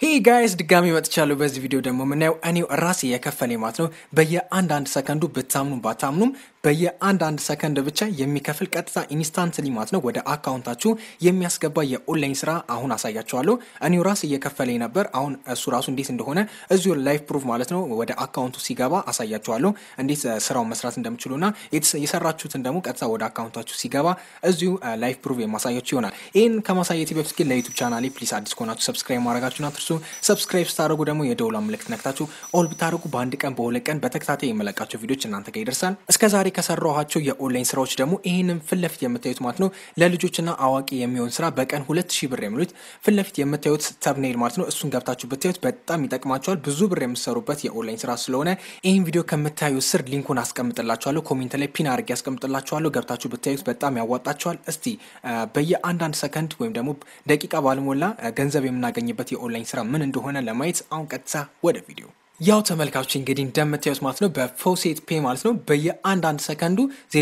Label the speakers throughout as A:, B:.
A: ሄ ጋይስ ድጋሚ መጥቻለሁ። በዚህ ቪዲዮ ደግሞ የምናየው እኔው ራሴ የከፈለ ማለት ነው በየአንድ አንድ ሰከንዱ ብታምኑ ባታምኑም በየአንድ አንድ ሰከንድ ብቻ የሚከፍል ቀጥታ ኢንስታንትሊ ማለት ነው ወደ አካውንታችሁ የሚያስገባ የኦንላይን ስራ አሁን አሳያችኋለሁ። እኔው ራሴ እየከፈለኝ ነበር። አሁን እሱ ራሱ እንዴት እንደሆነ እዚሁ ላይፍ ፕሩፍ ማለት ነው ወደ አካውንቱ ሲገባ አሳያችኋለሁ፣ እንዴት ስራውን መስራት እንደምችሉና የሰራችሁትን ደግሞ ቀጥታ ወደ አካውንታችሁ ሲገባ እዚሁ ላይፍ ፕሩፍ የማሳያችሁ ይሆናል። ይህን ከማሳየት በፊት ግን ለዩቱብ ቻናሌ ፕሊስ አዲስ ከሆናችሁ ሰብስክራይብ ማድረጋችሁን አትርሱ። ሰብስክራይብ ስታደርጉ ደግሞ የደውላ ምልክት ነክታችሁ ኦል ብታደርጉ በአንድ ቀን በሁለት ቀን በተከታታይ የመለቃቸው ቪዲዮች እናንተ ጋር ይደርሳል። እስከ ዛሬ ከሰራኋቸው የኦንላይን ስራዎች ደግሞ ይህንን ፊት ለፊት የምታዩት ማለት ነው ለልጆችና አዋቂ የሚሆን ስራ በቀን ሁለት ሺህ ብር የሚሉት ፊት ለፊት የምታዩት ተብኔል ማለት ነው። እሱን ገብታችሁ ብታዩት በጣም ይጠቅማቸዋል። ብዙ ብር የምትሰሩበት የኦንላይን ስራ ስለሆነ ይህን ቪዲዮ ከምታዩ ስር ሊንኩን አስቀምጥላችኋለሁ። ኮሜንት ላይ ፒን አድርጌ አስቀምጥላችኋለሁ። ገብታችሁ ብታዩት በጣም ያዋጣቸዋል። እስቲ በየአንዳንድ ሰከንድ ወይም ደግሞ ደቂቃ ባልሞላ ገንዘብ የምናገኝበት የኦንላይን ስራ ምን እንደሆነ ለማየት አሁን ቀጥታ ወደ ቪዲዮ ያው ተመልካቾች እንግዲህ እንደምታዩት ማለት ነው በፎሴት ፔ ማለት ነው በየአንዳንድ ሰከንዱ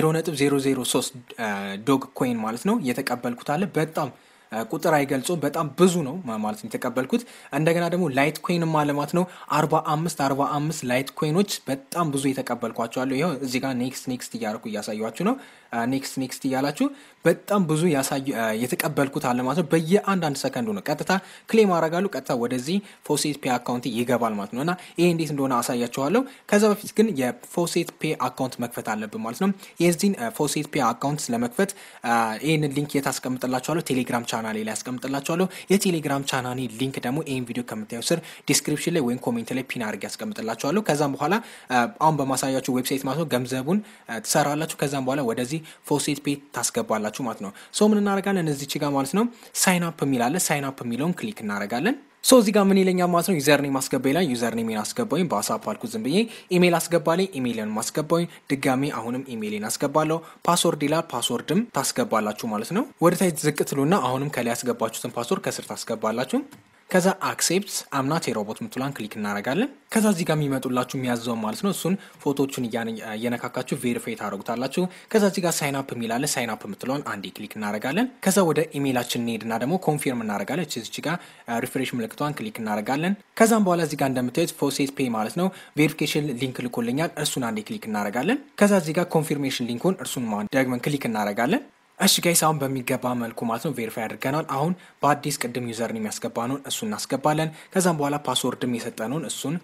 A: 0.003 ዶግ ኮይን ማለት ነው የተቀበልኩት አለ። በጣም ቁጥር አይገልጹም። በጣም ብዙ ነው ማለት ነው የተቀበልኩት። እንደገና ደግሞ ላይት ኮይንም አለ ማለት ነው 45 45 ላይት ኮይኖች በጣም ብዙ የተቀበልኳቸዋለሁ። ይኸው እዚህ ጋር ኔክስት ኔክስት እያደረኩ እያሳያችሁ ነው። ኔክስት ኔክስት እያላችሁ በጣም ብዙ የተቀበልኩት አለ ማለት ነው። በየአንዳንድ ሰከንዱ ነው ቀጥታ ክሌም አረጋሉ። ቀጥታ ወደዚህ ፎሴት ፔ አካውንት ይገባል ማለት ነው እና ይሄ እንዴት እንደሆነ አሳያችኋለሁ። ከዛ በፊት ግን የፎሴት ፔ አካውንት መክፈት አለብን ማለት ነው። የዚህን ፎሴት ፔ አካውንት ለመክፈት ይህንን ሊንክ የት አስቀምጥላችኋለሁ? ቴሌግራም ቻናሌ ላይ ያስቀምጥላችኋለሁ። የቴሌግራም ቻናሌ ሊንክ ደግሞ ይህን ቪዲዮ ከምታዩ ስር ዲስክሪፕሽን ላይ ወይም ኮሜንት ላይ ፒን አድርጌ ያስቀምጥላችኋለሁ። ከዛም በኋላ አሁን በማሳያችሁ ዌብሳይት ማለት ነው ገንዘቡን ትሰራላችሁ። ከዛም በኋላ ወደዚህ ፎሴት ፔ ታስገባላችሁ ማለት ነው። ሶ ምን እናደርጋለን እዚች ጋር ማለት ነው ሳይን አፕ የሚላለ ሳይን አፕ የሚለውን ክሊክ እናደርጋለን። ሶ እዚህ ጋር ምን ይለኛል ማለት ነው ዩዘር ኔም አስገባ ይላል። ዩዘር ኔሜን አስገባኝ በአሳፕ አልኩ ዝም ብዬ ኢሜል አስገባልኝ። ኢሜይልን ማስገባኝ ድጋሚ አሁንም ኢሜይልን አስገባለሁ። ፓስወርድ ይላል። ፓስወርድም ታስገባላችሁ ማለት ነው። ወደ ታች ዝቅ ትሉና አሁንም ከላይ ያስገባችሁትን ፓስወርድ ከስር ታስገባላችሁ። ከዛ አክሴፕት አምናት የሮቦት ምትሏን ክሊክ እናደርጋለን። ከዛ እዚህ ጋር የሚመጡላችሁ የሚያዘው ማለት ነው እሱን ፎቶዎቹን እየነካካችሁ ቬሪፋይ ታደረጉታላችሁ። ከዛ እዚህ ጋር ሳይን አፕ የሚላለ ሳይን አፕ ምትለውን አንዴ ክሊክ እናደርጋለን። ከዛ ወደ ኢሜይላችን እንሄድና ደግሞ ኮንፊርም እናደርጋለን። እዚህ ጋር ሪፍሬሽ ምልክቷን ክሊክ እናደርጋለን። ከዛም በኋላ እዚህ ጋር እንደምታዩት ፎሴት ፔይ ማለት ነው ቬሪፊኬሽን ሊንክ ልኮልኛል። እርሱን አንዴ ክሊክ እናደርጋለን። ከዛ እዚህ ጋር ኮንፊርሜሽን ሊንኩን እርሱን ደግመን ክሊክ እናደርጋለን። እሺ ጋይስ አሁን በሚገባ መልኩ ማለት ነው ቬሪፋይ አድርገናል። አሁን በአዲስ ቅድም ዩዘርን የሚያስገባነውን እሱን እናስገባለን። ከዛም በኋላ ፓስወርድም የሰጠነውን እሱን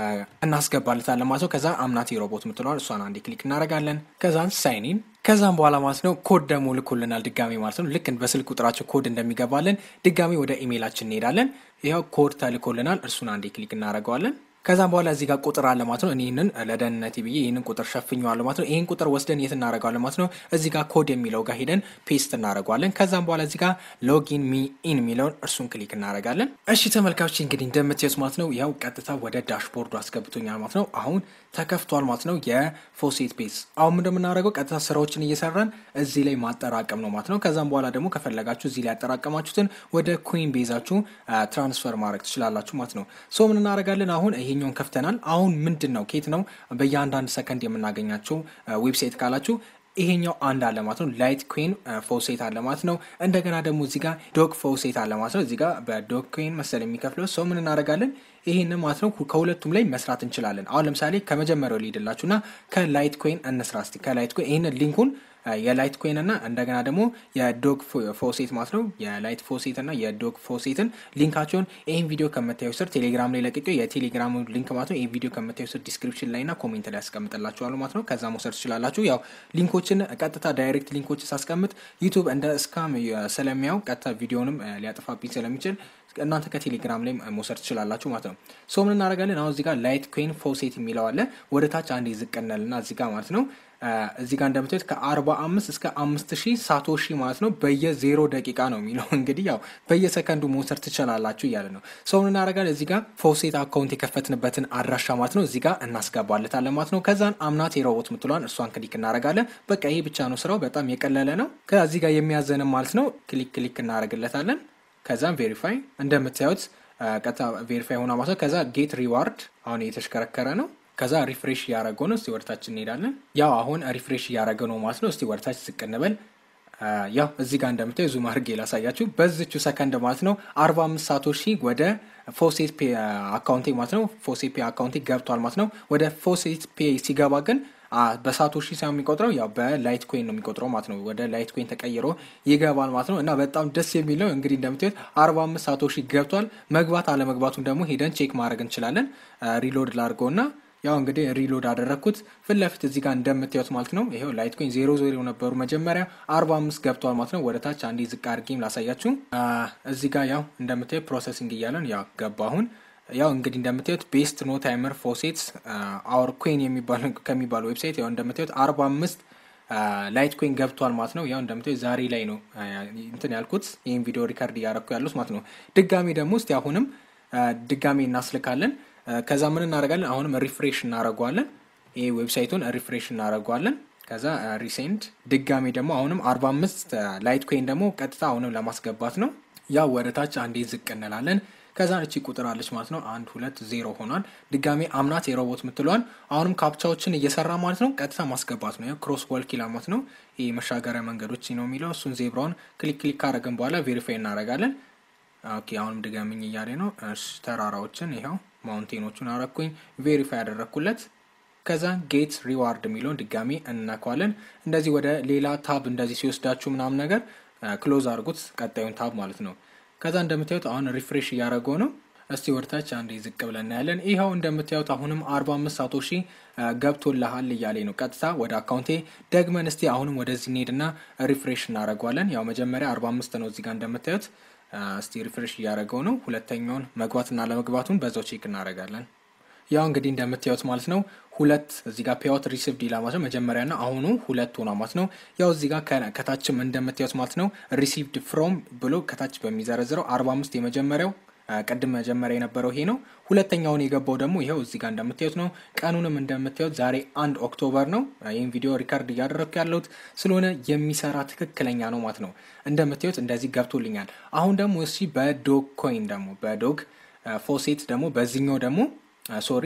A: እናስገባለታለን ማለት ነው። ከዛ አምናት የሮቦት ምትለዋል እሷን አንዴ ክሊክ እናደርጋለን። ከዛን ሳይኒን ከዛም በኋላ ማለት ነው ኮድ ደግሞ ልኮልናል ድጋሚ ማለት ነው። ልክ በስልክ ቁጥራቸው ኮድ እንደሚገባለን ድጋሚ ወደ ኢሜይላችን እንሄዳለን። ይኸው ኮድ ተልኮልናል። እርሱን አንዴ ክሊክ እናደርገዋለን። ከዛም በኋላ እዚህ ጋር ቁጥር አለ ማለት ነው። እኔ ይህንን ለደህንነት ብዬ ይህንን ቁጥር ሸፍኘዋለሁ ማለት ነው። ይህን ቁጥር ወስደን የት እናደርገዋለን ማለት ነው። እዚህ ጋር ኮድ የሚለው ጋር ሄደን ፔስት እናደርገዋለን። ከዛም በኋላ እዚህ ጋር ሎጊን ሚ ኢን የሚለውን እርሱን ክሊክ እናደርጋለን። እሺ ተመልካቾች እንግዲህ እንደምትየት ማለት ነው ያው ቀጥታ ወደ ዳሽቦርዱ አስገብቶኛል ማለት ነው። አሁን ተከፍቷል ማለት ነው የፎሴት ፔስ። አሁን እንደምናደርገው ቀጥታ ስራዎችን እየሰራን እዚህ ላይ ማጠራቀም ነው ማለት ነው። ከዛም በኋላ ደግሞ ከፈለጋችሁ እዚህ ላይ ያጠራቀማችሁትን ወደ ኮይን ቤዛችሁ ትራንስፈር ማድረግ ትችላላችሁ ማለት ነው። ሶ ምን እናደርጋለን አሁን ይሄኛውን ከፍተናል። አሁን ምንድን ነው ኬት ነው በየአንዳንድ ሰከንድ የምናገኛቸው ዌብሳይት ካላችሁ ይሄኛው አንድ አለ ማለት ነው። ላይት ኮይን ፎሴት አለ ማለት ነው። እንደገና ደግሞ እዚህ ጋር ዶግ ፎሴት አለ ማለት ነው። እዚህ ጋር በዶግ ኮይን መሰል የሚከፍለው ሰው ምን እናደርጋለን ይህን ማለት ነው ከሁለቱም ላይ መስራት እንችላለን። አሁን ለምሳሌ ከመጀመሪያው ሊሄድላችሁ እና ከላይት ኮይን እንስራ እስቲ ከላይት ኮይን ይህንን ሊንኩን የላይት ኮይን እና እንደገና ደግሞ የዶግ ፎሴት ማለት ነው። የላይት ፎሴት እና የዶግ ፎሴትን ሊንካቸውን ይህን ቪዲዮ ከምታዩ ስር ቴሌግራም ላይ ለቅቄው የቴሌግራም ሊንክ ማለት ነው። ይህ ቪዲዮ ከምታዩ ስር ዲስክሪፕሽን ላይ እና ኮሜንት ላይ ያስቀምጥላችኋሉ ማለት ነው። ከዛ መውሰድ ትችላላችሁ። ያው ሊንኮችን ቀጥታ ዳይሬክት ሊንኮችን ሳስቀምጥ ዩቱብ እንደ እስካም ስለሚያው ቀጥታ ቪዲዮንም ሊያጠፋብኝ ስለሚችል እናንተ ከቴሌግራም ላይ መውሰድ ትችላላችሁ ማለት ነው። ሶ ምን እናደርጋለን አሁን እዚህ ጋር ላይት ኮይን ፎሴት የሚለው አለ። ወደ ታች አንድ ይዝቀናልና እዚህ ጋር ማለት ነው እዚህ ጋር እንደምታዩት ከ45 እስከ 5000 ሳቶሺ ማለት ነው በየዜሮ ደቂቃ ነው የሚለው እንግዲህ ያው በየሰከንዱ መውሰድ ትችላላችሁ እያለ ነው። ሰው ምን እናደርጋለን እዚህ ጋር ፎሴት አካውንት የከፈትንበትን አድራሻ ማለት ነው እዚህ ጋር እናስገባለታለን ማለት ነው። ከዛን አምናት የሮቦት ምትሏን እርሷን ክሊክ እናደርጋለን። በቃ ይሄ ብቻ ነው ስራው፣ በጣም የቀለለ ነው። ከዚህ ጋር የሚያዘንም ማለት ነው ክሊክ ክሊክ እናደርግለታለን። ከዛም ቬሪፋይ እንደምታዩት ቀጥታ ቬሪፋይ ሆና ማለት ነው። ከዛ ጌት ሪዋርድ አሁን እየተሽከረከረ ነው። ከዛ ሪፍሬሽ እያደረገው ነው። እስቲ ወደታች እንሄዳለን። ያው አሁን ሪፍሬሽ እያደረገ ነው ማለት ነው። እስቲ ወደታች ዝቅ እንበል። ያው እዚህ ጋር እንደምታዩ ዙም አድርጌ ላሳያችሁ። በዝቹ ሰከንድ ማለት ነው 45 ሳቶሺ ወደ ፎሴት ፔ አካውንቴ ማለት ነው ፎሴት ፔ አካውንቴ ገብቷል ማለት ነው። ወደ ፎሴት ፔ ሲገባ ግን በሳቶሺ ሳይሆን የሚቆጥረው ያው በላይት ኮይን ነው የሚቆጥረው ማለት ነው። ወደ ላይት ኮይን ተቀይሮ ይገባል ማለት ነው። እና በጣም ደስ የሚለው እንግዲህ እንደምታዩት 45 ሳቶሺ ገብቷል። መግባት አለመግባቱን ደግሞ ሄደን ቼክ ማድረግ እንችላለን። ሪሎድ ላድርገው እና ያው እንግዲህ ሪሎድ አደረግኩት ፊት ለፊት እዚህ ጋር እንደምታዩት ማለት ነው። ይሄው ላይት ኮይን ዜሮ ዜሮ ነበሩ መጀመሪያ አርባ አምስት ገብቷል ማለት ነው። ወደ ታች አንዴ ዝቅ አድርጌም ላሳያችሁ። እዚህ ጋር ያው እንደምታዩት ፕሮሰሲንግ እያለን ያው ገባ አሁን ያው እንግዲህ እንደምታዩት ቤስት ኖ ታይመር ፎሴትስ አወር ኮይን የሚባል ከሚባለው ዌብሳይት ያው እንደምታዩት አርባ አምስት ላይት ኮይን ገብቷል ማለት ነው። ያው እንደምታዩት ዛሬ ላይ ነው እንትን ያልኩት ይህን ቪዲዮ ሪከርድ እያረኩ ያሉት ማለት ነው። ድጋሚ ደግሞ እስቲ አሁንም ድጋሚ እናስልካለን። ከዛ ምን እናደርጋለን? አሁንም ሪፍሬሽ እናደርገዋለን። ይህ ዌብሳይቱን ሪፍሬሽ እናደርገዋለን። ከዛ ሪሴንድ ድጋሚ ደግሞ አሁንም አርባ አምስት ላይት ኮይን ደግሞ ቀጥታ አሁንም ለማስገባት ነው። ያው ወደ ታች አንዴ ዝቅ እንላለን። ከዛ እቺ ቁጥር አለች ማለት ነው። አንድ ሁለት ዜሮ ሆኗል። ድጋሚ አምናት የሮቦት የምትለዋን አሁንም ካፕቻዎችን እየሰራ ማለት ነው። ቀጥታ ማስገባት ነው። ክሮስ ወልክ ይላል ማለት ነው። ይህ መሻገሪያ መንገዶች ነው የሚለው እሱን ዜብራውን ክሊክ ክሊክ ካረግን በኋላ ቬሪፋይ እናደርጋለን። ኦኬ አሁንም ድጋሚኝ እያለ ነው። ተራራዎችን ይኸው ማውንቴኖቹን አረኩኝ ቬሪፋይ ያደረግኩለት። ከዛ ጌት ሪዋርድ የሚለውን ድጋሚ እንነካዋለን። እንደዚህ ወደ ሌላ ታብ እንደዚህ ሲወስዳችሁ ምናምን ነገር ክሎዝ አድርጉት፣ ቀጣዩን ታብ ማለት ነው። ከዛ እንደምታዩት አሁን ሪፍሬሽ እያደረገው ነው። እስቲ ወደታች አንዴ ዝቅ ብለን እናያለን። ይኸው እንደምታዩት አሁንም አርባ አምስት ሳቶሺ ገብቶልሃል እያሌ ነው። ቀጥታ ወደ አካውንቴ ደግመን እስቲ አሁንም ወደዚህ እንሄድና ሪፍሬሽ እናደርገዋለን። ያው መጀመሪያ አርባ አምስት ነው እዚጋ እንደምታዩት እስቲ ሪፍሬሽ እያደረገው ነው። ሁለተኛውን መግባትና ለመግባቱን በዛው ቼክ እናደርጋለን። ያው እንግዲህ እንደምታዩት ማለት ነው ሁለት እዚህ ጋር ፔይአውት ሪሲቭድ ይላል ማለት ነው። መጀመሪያና አሁኑ ሁለት ሆኗ ማለት ነው። ያው እዚህ ጋር ከታችም እንደምታዩት ማለት ነው ሪሲቭድ ፍሮም ብሎ ከታች በሚዘረዝረው አርባ አምስት የመጀመሪያው ቅድም መጀመሪያ የነበረው ይሄ ነው። ሁለተኛውን የገባው ደግሞ ይኸው እዚህ ጋር እንደምታዩት ነው። ቀኑንም እንደምታዩት ዛሬ አንድ ኦክቶበር ነው። ይህም ቪዲዮ ሪካርድ እያደረግኩ ያለሁት ስለሆነ የሚሰራ ትክክለኛ ነው ማለት ነው። እንደምታዩት እንደዚህ ገብቶልኛል። አሁን ደግሞ እሺ በዶግ ኮይን ደግሞ በዶግ ፎሴት ደግሞ በዚህኛው ደግሞ ሶሪ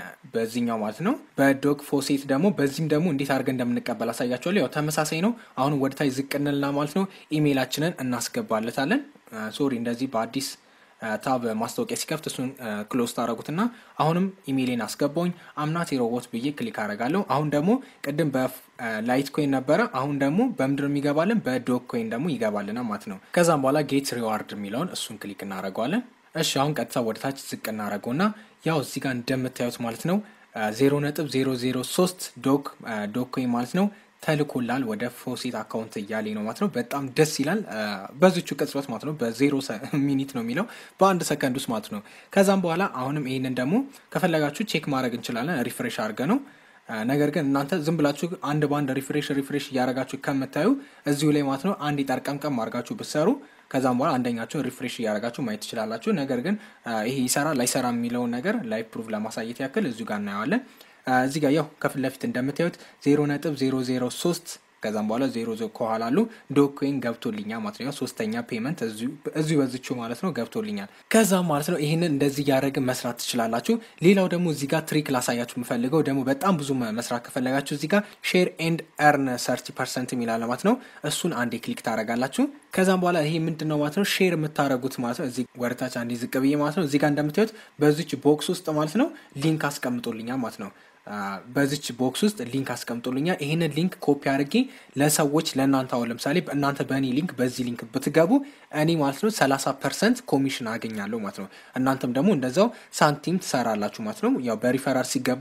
A: በዚህኛው ማለት ነው በዶግ ፎሴት ደግሞ በዚህም ደግሞ እንዴት አድርገን እንደምንቀበል አሳያቸዋለሁ። ያው ተመሳሳይ ነው። አሁን ወደታች ዝቅ እንልና ማለት ነው ኢሜይላችንን እናስገባለታለን። ሶሪ እንደዚህ በአዲስ ታብ ማስታወቂያ ሲከፍት እሱን ክሎዝ ታደረጉትና አሁንም ኢሜይሌን አስገባውኝ አምናት የሮቦት ብዬ ክሊክ አደርጋለሁ። አሁን ደግሞ ቅድም በላይት ኮይን ነበረ። አሁን ደግሞ በምድር የሚገባልን በዶግ ኮይን ደግሞ ይገባልና ማለት ነው። ከዛም በኋላ ጌት ሪዋርድ የሚለውን እሱን ክሊክ እናደርገዋለን። እሺ አሁን ቀጥታ ወደ ታች ዝቅ እናደርገውና ያው እዚህ ጋር እንደምታዩት ማለት ነው ዜሮ ነጥብ ዜሮ ዜሮ ሶስት ዶግ ዶግ ኮይን ማለት ነው ተልኮላል ወደ ፎሴት አካውንት እያለኝ ነው ማለት ነው። በጣም ደስ ይላል። በዚቹ ቅጽበት ማለት ነው በዜሮ ሚኒት ነው የሚለው በአንድ ሰከንድ ውስጥ ማለት ነው። ከዛም በኋላ አሁንም ይህንን ደግሞ ከፈለጋችሁ ቼክ ማድረግ እንችላለን ሪፍሬሽ አድርገ ነው ነገር ግን እናንተ ዝም ብላችሁ አንድ በአንድ ሪፍሬሽ ሪፍሬሽ እያደረጋችሁ ከምታዩ እዚሁ ላይ ማለት ነው አንድ ጠርቀምቀም አድርጋችሁ ብትሰሩ ከዛም በኋላ አንደኛችሁን ሪፍሬሽ እያደረጋችሁ ማየት ትችላላችሁ። ነገር ግን ይሄ ይሰራ ላይሰራ የሚለውን ነገር ላይቭ ፕሩቭ ለማሳየት ያክል እዚሁ ጋር እናየዋለን። እዚህ ጋር ያው ከፊት ለፊት እንደምታዩት ዜሮ ነጥብ ዜሮ ዜሮ ሶስት ከዛም በኋላ ዜሮ ከኋላ አሉ ዶግ ኮይን ገብቶልኛል ማለት ነው። ሶስተኛ ፔመንት እዚሁ በዝቹ ማለት ነው ገብቶልኛል። ከዛም ማለት ነው ይህንን እንደዚህ እያደረግን መስራት ትችላላችሁ። ሌላው ደግሞ እዚህ ጋር ትሪክ ላሳያችሁ የምፈልገው ደግሞ በጣም ብዙ መስራት ከፈለጋችሁ እዚህ ጋር ሼር ኤንድ ኤርን ሰርቲ ፐርሰንት የሚላለ ማለት ነው። እሱን አንዴ ክሊክ ታደርጋላችሁ። ከዛም በኋላ ይሄ ምንድን ነው ማለት ነው ሼር የምታደረጉት ማለት ነው። እዚህ ወደታች አንዴ ዝቅ ብዬ ማለት ነው እዚህ ጋር እንደምታዩት በዚች ቦክስ ውስጥ ማለት ነው ሊንክ አስቀምጦልኛል ማለት ነው። በዚች ቦክስ ውስጥ ሊንክ አስቀምጦልኛል። ይህንን ሊንክ ኮፒ አድርጌ ለሰዎች ለእናንተ አሁን ለምሳሌ እናንተ በእኔ ሊንክ በዚህ ሊንክ ብትገቡ እኔ ማለት ነው ሰላሳ ፐርሰንት ኮሚሽን አገኛለሁ ማለት ነው። እናንተም ደግሞ እንደዛው ሳንቲም ትሰራላችሁ ማለት ነው። ያው በሪፈራል ሲገባ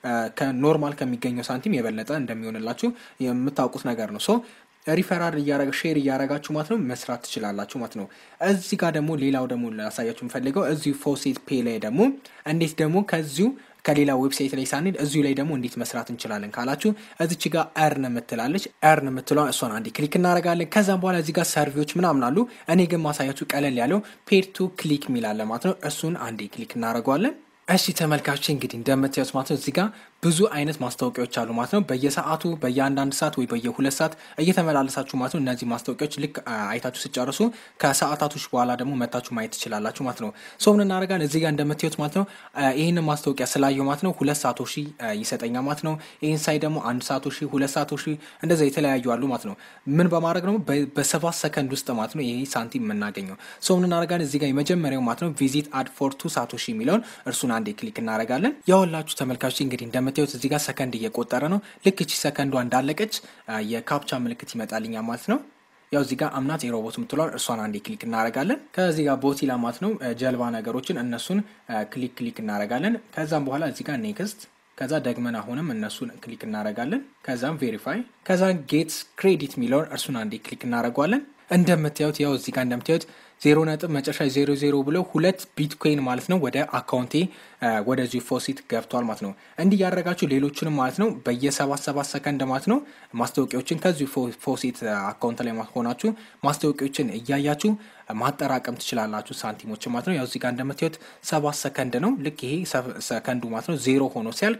A: ከኖርማል ከሚገኘው ሳንቲም የበለጠ እንደሚሆንላችሁ የምታውቁት ነገር ነው። ሶ ሪፈራል እያረገ ሼር እያረጋችሁ ማለት ነው መስራት ትችላላችሁ ማለት ነው። እዚህ ጋር ደግሞ ሌላው ደግሞ ላሳያችሁ የምፈልገው እዚሁ ፎሴት ፔ ላይ ደግሞ እንዴት ደግሞ ከዚሁ ከሌላ ዌብሳይት ላይ ሳንሄድ እዚሁ ላይ ደግሞ እንዴት መስራት እንችላለን ካላችሁ እዚች ጋር ኤርን የምትላለች ኤርን የምትለዋን እሷን አንዴ ክሊክ እናደርጋለን። ከዛም በኋላ እዚህ ጋር ሰርቪዎች ምናምን አሉ። እኔ ግን ማሳያችሁ ቀለል ያለው ፔር ቱ ክሊክ የሚላለ ማለት ነው። እሱን አንዴ ክሊክ እናደርገዋለን። እሺ ተመልካቾች እንግዲህ እንደምታዩት ማለት ነው እዚህ ጋር ብዙ አይነት ማስታወቂያዎች አሉ ማለት ነው። በየሰዓቱ በየአንዳንድ ሰዓት ወይ በየሁለት ሰዓት እየተመላለሳችሁ ማለት ነው። እነዚህ ማስታወቂያዎች ልክ አይታችሁ ስጨርሱ ከሰዓታቶች በኋላ ደግሞ መታችሁ ማየት ትችላላችሁ ማለት ነው። ሰው ምን እናደርጋለን እዚህ ጋር እንደምታዩት ማለት ነው። ይህን ማስታወቂያ ስላየው ማለት ነው ሁለት ሰዓቶ ሺ ይሰጠኛል ማለት ነው። ይህን ሳይ ደግሞ አንድ ሰዓቶ ሺ ሁለት ሰዓቶ ሺ እንደዛ የተለያዩ አሉ ማለት ነው። ምን በማድረግ ደግሞ በሰባት ሰከንድ ውስጥ ማለት ነው ይህ ሳንቲም የምናገኘው ሰው ምን እናደርጋለን እዚህ ጋር የመጀመሪያው ማለት ነው ቪዚት አድ ፎር ቱ ሳቶ ሺ የሚለውን እርሱን አንዴ ክሊክ እናደርጋለን። ያወላችሁ ተመልካቾች እንግዲህ እንደምታዩት እዚህ ጋር ሰከንድ እየቆጠረ ነው። ልክ እቺ ሰከንዷ እንዳለቀች የካፕቻ ምልክት ይመጣልኛ ማለት ነው። ያው እዚህ ጋር አምናት የሮቦት የምትለዋል እርሷን አንዴ ክሊክ እናደርጋለን። ከዚህ ጋር ቦቲላ ማለት ነው ጀልባ ነገሮችን እነሱን ክሊክ ክሊክ እናደርጋለን። ከዛም በኋላ እዚህ ጋር ኔክስት ከዛ ደግመን አሁንም እነሱን ክሊክ እናደርጋለን። ከዛም ቬሪፋይ ከዛ ጌት ክሬዲት የሚለውን እርሱን አንዴ ክሊክ እናደርገዋለን። እንደምታዩት ያው እዚህ ጋር እንደምታዩት ዜሮ ነጥብ መጨረሻ ዜሮ ዜሮ ብለው ሁለት ቢትኮይን ማለት ነው ወደ አካውንቴ ወደዚሁ ፎሲት ገብቷል ማለት ነው። እንዲህ ያደረጋችሁ ሌሎችንም ማለት ነው በየሰባት ሰባት ሰከንድ ማለት ነው ማስታወቂያዎችን ከዚሁ ፎሲት አካውንት ላይ ሆናችሁ ማስታወቂያዎችን እያያችሁ ማጠራቀም ትችላላችሁ ሳንቲሞችን ማለት ነው። ያው እዚህ ጋር እንደምታዩት ሰባት ሰከንድ ነው። ልክ ይሄ ሰከንዱ ማለት ነው ዜሮ ሆኖ ሲያልቅ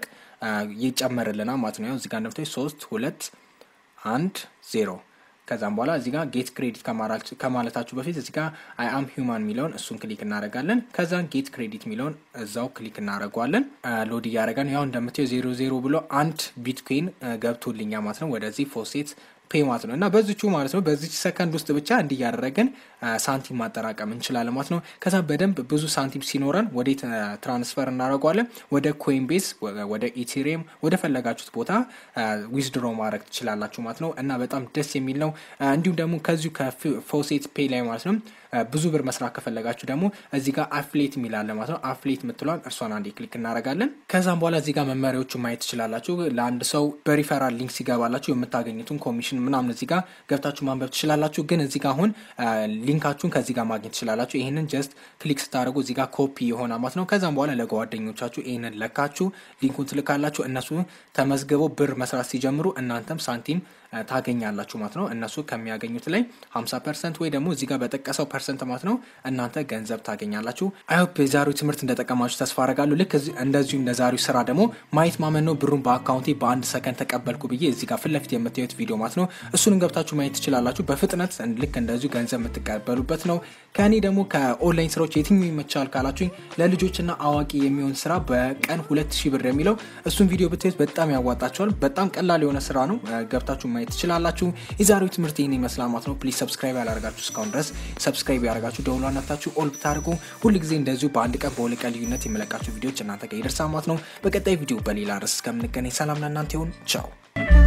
A: ይጨመርልናል ማለት ነው። ያው እዚህ ጋር እንደምታዩት ሶስት ሁለት አንድ ዜሮ ከዛም በኋላ እዚህ ጋር ጌት ክሬዲት ከማለታችሁ በፊት እዚህ ጋር አይ አም ሂውማን የሚለውን እሱን ክሊክ እናደርጋለን። ከዛን ጌት ክሬዲት የሚለውን እዛው ክሊክ እናደርገዋለን። ሎድ እያደረገን ያው እንደምታየው ዜሮ ዜሮ ብሎ አንድ ቢትኮይን ገብቶልኛ ማለት ነው ወደዚህ ፎሴት ፔ ማለት ነው እና በዚቹ ማለት ነው በዚች ሰከንድ ውስጥ ብቻ እንዲህ እያደረግን ሳንቲም ማጠራቀም እንችላለን ማለት ነው። ከዛ በደንብ ብዙ ሳንቲም ሲኖረን ወዴት ትራንስፈር እናደርገዋለን? ወደ ኮይንቤስ፣ ወደ ኢቴሪየም፣ ወደ ፈለጋችሁት ቦታ ዊዝድሮ ማድረግ ትችላላችሁ ማለት ነው እና በጣም ደስ የሚል ነው። እንዲሁም ደግሞ ከዚሁ ከፎሴት ፔ ላይ ማለት ነው ብዙ ብር መስራት ከፈለጋችሁ ደግሞ እዚህ ጋር አፍሌት የሚላለ ማለት ነው። አፍሌት የምትለዋን እርሷን አንዴ ክሊክ እናደርጋለን። ከዛም በኋላ እዚህ ጋር መመሪያዎቹ ማየት ትችላላችሁ። ለአንድ ሰው በሪፈራል ሊንክ ሲገባላችሁ የምታገኙትን ኮሚሽን ምናምን እዚህ ጋር ገብታችሁ ማንበብ ትችላላችሁ። ግን እዚህ ጋር አሁን ሊንካችሁን ከዚህ ጋር ማግኘት ትችላላችሁ። ይህንን ጀስት ክሊክ ስታደርጉ እዚህ ጋር ኮፒ የሆነ ማለት ነው። ከዛም በኋላ ለጓደኞቻችሁ ይህንን ለካችሁ ሊንኩን ትልካላችሁ። እነሱ ተመዝግበው ብር መስራት ሲጀምሩ እናንተም ሳንቲም ታገኛላችሁ ማለት ነው። እነሱ ከሚያገኙት ላይ 50 ፐርሰንት ወይ ደግሞ እዚህ ጋር በጠቀሰው ፐርሰንት ማለት ነው እናንተ ገንዘብ ታገኛላችሁ። አይሆፕ የዛሬው ትምህርት እንደጠቀማችሁ ተስፋ አረጋለሁ። ልክ እንደዚሁ እንደዛሬው ስራ ደግሞ ማየት ማመን ነው። ብሩን በአካውንቴ በአንድ ሰከንድ ተቀበልኩ ብዬ እዚህ ጋር ፊት ለፊት የምታዩት ቪዲዮ ማለት ነው። እሱንም ገብታችሁ ማየት ትችላላችሁ። በፍጥነት ልክ እንደዚሁ ገንዘብ የምትቀበሉበት ነው። ከእኔ ደግሞ ከኦንላይን ስራዎች የትኛው ይመቻል ካላችሁኝ ለልጆችና አዋቂ የሚሆን ስራ በቀን ሁለት ሺህ ብር የሚለው እሱን ቪዲዮ ብታዩት በጣም ያዋጣቸዋል። በጣም ቀላል የሆነ ስራ ነው። ገብታችሁ ማየት ትችላላችሁ። የዛሬው ትምህርት ይህን ይመስላል ማለት ነው። ፕሊዝ ሰብስክራይብ ያላደርጋችሁ እስካሁን ድረስ ሰብስክራይብ ያደርጋችሁ ደውሏ ነፍታችሁ ኦል ብታደርጉ ሁልጊዜ እንደዚሁ በአንድ ቀን በሁለት ቀን ልዩነት የመለቃችሁ ቪዲዮዎች እናንተ ጋር ይደርሳል ማለት ነው። በቀጣይ ቪዲዮ በሌላ ርዕስ እስከምንገናኝ ሰላም ለእናንተ ይሁን። ቻው